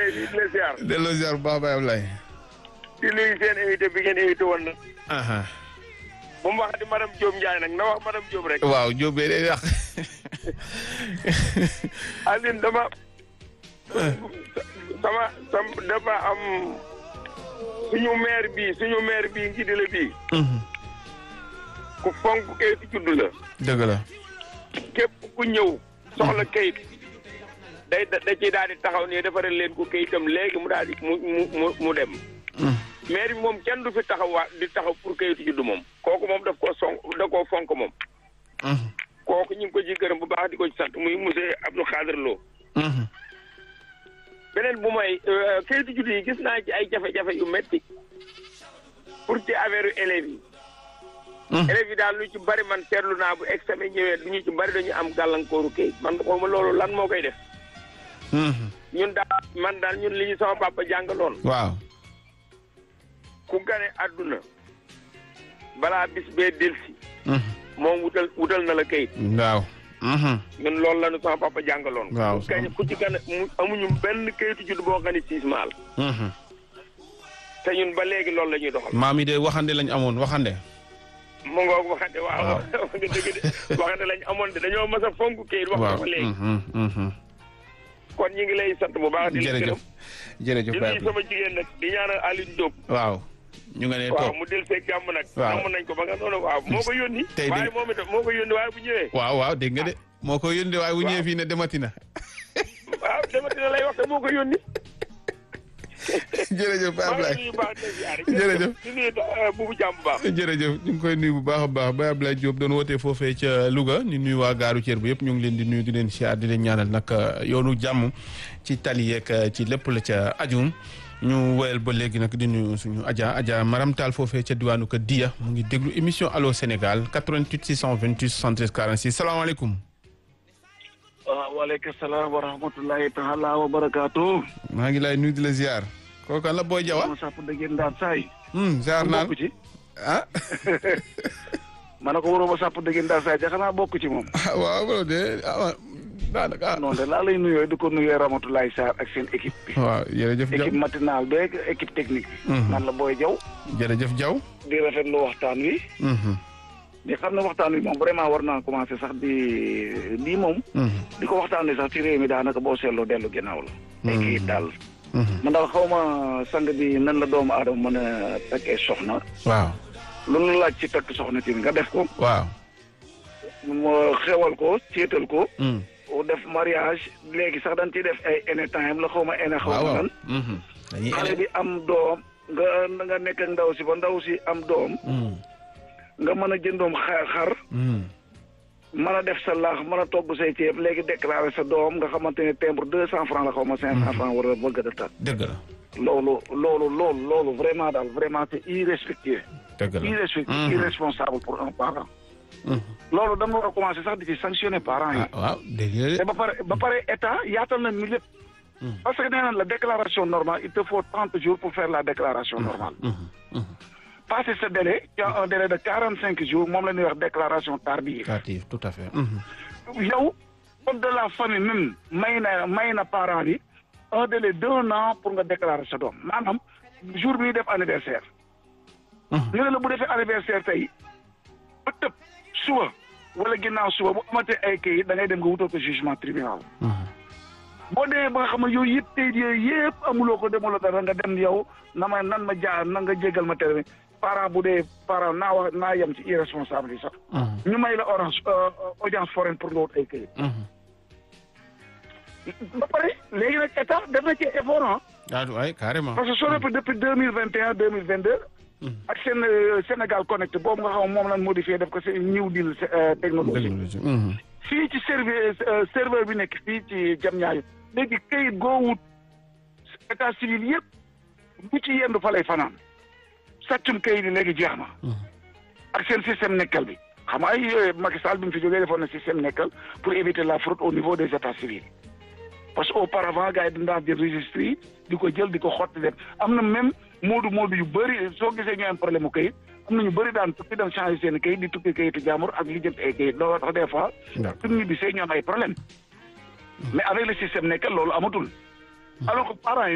lay di la ziar. delloo ziar bu baax Baye Ablaye. di nuyu seen invité bi ngeen invité woon nag. aha bu mu waxati madame Diop Ndiaye nag na wax madame Diop rek. waaw Diop bee day yàq. Aline dama. sama sama dafa am suñu maire bii suñu maire bii ngi dile bii. ku fonk kayitu juddu la. dëgg la. képp ku ñëw soxla kayit day da da ciy daal di taxaw nii defaral leen ko kayitam léegi mu daal di mu mu mu dem. maire bi moom kenn du fi taxaw waa di taxaw pour kayitu juddu moom. kooku moom daf koo son da koo fonk moom. kooku ñu ngi ko ci gërëm bu baax di ko ci sant muy monsieur Abdou Khadir Lo. beneen bu mooy kayitu juddu yi gis naa ci ay jafe-jafe yu metti pour ci affaire élèves yi. élèves yi daal lu ci bari man seetlu naa bu examen ñëwee du ñu ci bari dañu am gàllankooru kayit man xaw ma loolu lan moo koy def. ñun daal man daal ñun li ñu sama papa jàngaloon. waaw. ku gane àdduna balaa bis bee delsi moom wutal wutal na la kayit. waaw. ñun loolu la ñu sama papa jàngaloon. waaw ku gañ ku ci gane mu amuñu benn kayitu judd boo xam ne six maal. te ñun ba léegi loolu la ñuy doxal. maam yi de waxande lañ amoon waxande. mu ngoog waxante waaw waaw. wax nga dëgg de waxante lañ amoon de dañoo mas a fonk kayit wax nga ko léegi. kon ñu ngi lay sant bu baax di la jërëjëf gërëm. jërëjëf di Baye nuyu sama jigéen nag di ñaanal Alioune Diop. waaw. ñu nga ne waaw toog mu del see jàmm nag. Waaw. amoon nañ ko ba nga noonu waaw moo ko yónni. Tey de- waaye moom itam moo ko yónni waaye bu ñëwee. waaw waaw dégg nga de moo ko yónnee waaye bu ñëwee fii ne demati na. waaw dama dina lay wax te moo ko yónni. jërëjëf Baye maa ngi Ablaye nuyu baax di ziare. Jërëjëf. di nuyu uh, buubu jàmm bu baax. jërëjëf ñu ngi koy nuyu bu baax a baax Baye Ablaye Diop doon wootee foofee ca Louga ñu nuyu waa gaaru Thier bu yëpp ñu ngi leen di nuyu di leen siyaar di leen ñaanal nag yoonu jàmm ci tali yeeg ci lépp la ca aju ñu woyal ba léegi nag di nuyu suñu Adja Adja Maram Tall foofee ca diwaanu ko Dia mu ngi déglu émission Allo Sénégal 88 628 73 46 salaamaaleykum. waaw waaleykum salaam wa rahmatullahi taala wa barakaatu. maa ngi lay nuyu di la ziar. kooku kan la Boy Diawa. ma sàpp dëgg ndaat saay. Hmm, ziar naan bokk ci. ah. ma ne ko waroo ma sàpp dëgg ndaat saay ja xanaa bokk ci moom. ah waaw loolu de ah daanaka ah. noonu de laa lay nuyoo di ko nuyoo Ramatoulaye Sarr ak seen équipe bi. waaw jërëjëf Diaw équipe matinale beeg équipe technique bi. Mhm. man la Boy Diaw. jërëjëf Diaw. di rafetlu waxtaan wi. Mhm, di xam ne waxtaan wi moom vraiment war naa commencé sax di lii moom. mhm, di ko waxtaanee sax ci réew mi daanaka boo seetloo dellu ginnaaw la. ay kayit daal. mhm. man daal xaw ma sang bi nan la doomu aadama mën a takkee soxna. waaw lu nu laaj ci takk soxna tamit nga def ko. waaw. mu xewal ko céetal ko. Mm. def mariage léegi sax dañ ciy def ay ene time la xaw ma ene xaw waaw ma waaw. lan. Mhm. dañuy xale ele- bi am doom nga nga nekk ak ndaw si ba ndaw si am doom Mm, nga mën a jëndoom xar xar mm. mën a def sa laax mën a togg say ceeb léegi déclaré sa doom nga xamante ne timbre deux cent franc la xaw ma cinq cent franc war a bëgg a tat dëgg la loolu loolu loolu loolu vraiment daal vraiment c'est irrespectueux dëgg la. irrespectueux Mhm. irresponsable pour un parent Mhm. loolu dama war a commencé sax di ci sanctionner parents yi ah waaw dégg nga te ba pare ba pare état yaatal na ñu lépp Mhm. parce que nee naan la déclaration normale il te faut trente jours pour faire la déclaration normale Mhm, mhm. passé ce délai tu as un délai de quarante cinq jours moom la ñuy wax déclaration tardive Tardive, tout à fait. Mhm. yow code de la famille même may na may na parent bi un délai d'un an pour nga déclarer sa doom maanaam jour bi ñuy def anniversaire Mhm. ñu ne la bu defee anniversaire tey ba tëb suba wala ginnaaw suba bu amatee ay kayit da ngay dem nga wutal ko jugement tribunal Mhm. boo demee ba nga xam ne yooyu yëpp tey yooyu yëpp amuloo ko demuloo dara nga dem yow na ma nan ma jaar na nga jégal ma tere parent bu dee parent naa wax naa yem ci irresponsable yi sax Mhm. ñu may la orange euh, audience foraine pour nga wut ay kayit Mhm. ba pare léegi nag état def na ci effort ah ah waay carrément. parce que soo depuis depuis deux mille vingt et un deux mille vingt deux ak seen euh, Sénégal Connect boobu nga xam moom lañ modifié def ko seen new deal euh, technologie technologie. Mhm. fii ci serveur euh, serveur bi nekk fii ci jam ñaayu léegi kayit goo wut état civil yëpp bu ci yendu fa lay fanaan sàccum kayit yi léegi jeex na Mhm. ak seen système nekkal bi xam nga ay euh, Macky Sall bi mu fi jógee defoon na système nekkal pour éviter la fraude au niveau des états civils parce que auparavant gars yi dañ daan jël registre yi di ko jël di ko xotti def am na même moodu moodu yu bëri soo gisee ñu am problème mu kayit am na ñu bëri daan tukki dem changer seen kayit di tukki kayitu jàmbur ak li jëm ay kayit looloo tax des fois D'accord. suñu ñibbisee ñu am ay problème mais avec le système nekkal loolu amatul alors que parents yi